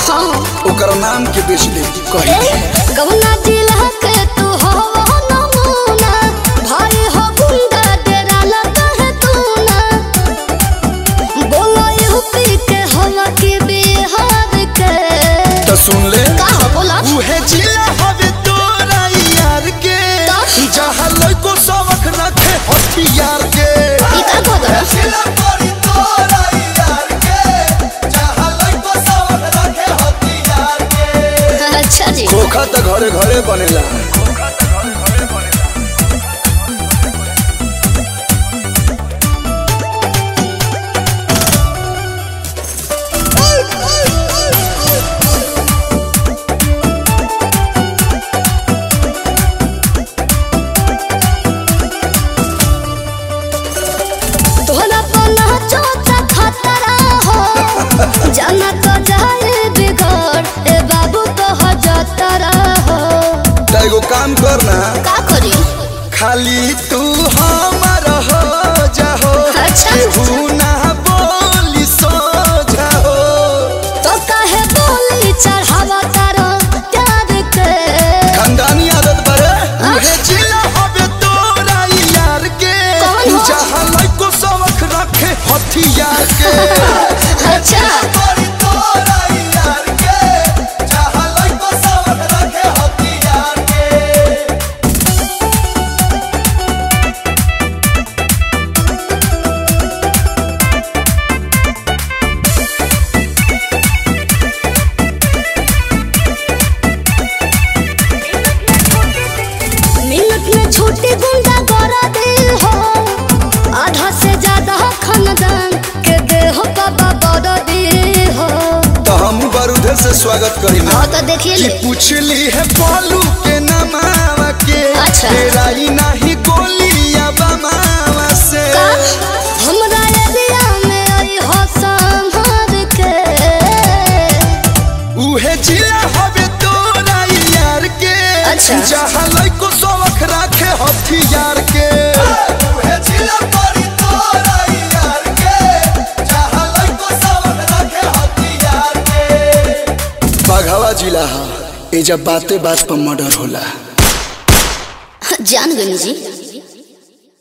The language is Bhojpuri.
ओकर नाम के बेच दे कही कवना जिला के तू हो नमूना भाई हो गुंडा तेरा लगा है तू ना बोलो यूपी के हवा के बिहार के तो सुन ले का हो बोला उहे जिला हवे तोरा यार के तो? जहाँ लइको सबक रखे हथियार के ई का को दरा जिला परी तोरा यार के जहाँ लइको सबक रखे हथियार के अच्छा जी खोखा त घरे घरे बनेला तोहरा पना चोचा खतरा हो जाना तो जाए बिगड़ ए बाबू तो हो जतरा हो त एगो काम कर ना का करी खाली तू हमर हो जाहो अच्छा। केहू ना बोली सो जाहो तो काहे बोली चढ़ावा तारो प्यार के खानदानी आदत बरे उहे जिला हवे तोरा यार के कौन हो? जहाँ लइको सबक रखे हथियार के अच्छा परी तोरा यार के जहाँ लइको सबक रखे हथियार के मिनट में छोटी गुंडा गड़ा दे हो आधा से ज्यादा खानदान के दे हो बाबा बड़ा दे हो तो हम बारूद से स्वागत करी ना हाँ तो देखिए कि ले पूछली है बालू के नमावा के अच्छा। तेरा ही नाही गोलिया बमावा से का हमरा एरिया में आई हो संभार के उहे जिला हवे तोरा यार के अच्छा। जहाँ लइको सबक रखे हथियार के उहे जिला परी तोरा यार के जहाँ लइको सबक रखे हथियार के बाघावा जिला हा ए जब बाते बात पर मर्डर होला जान गई जी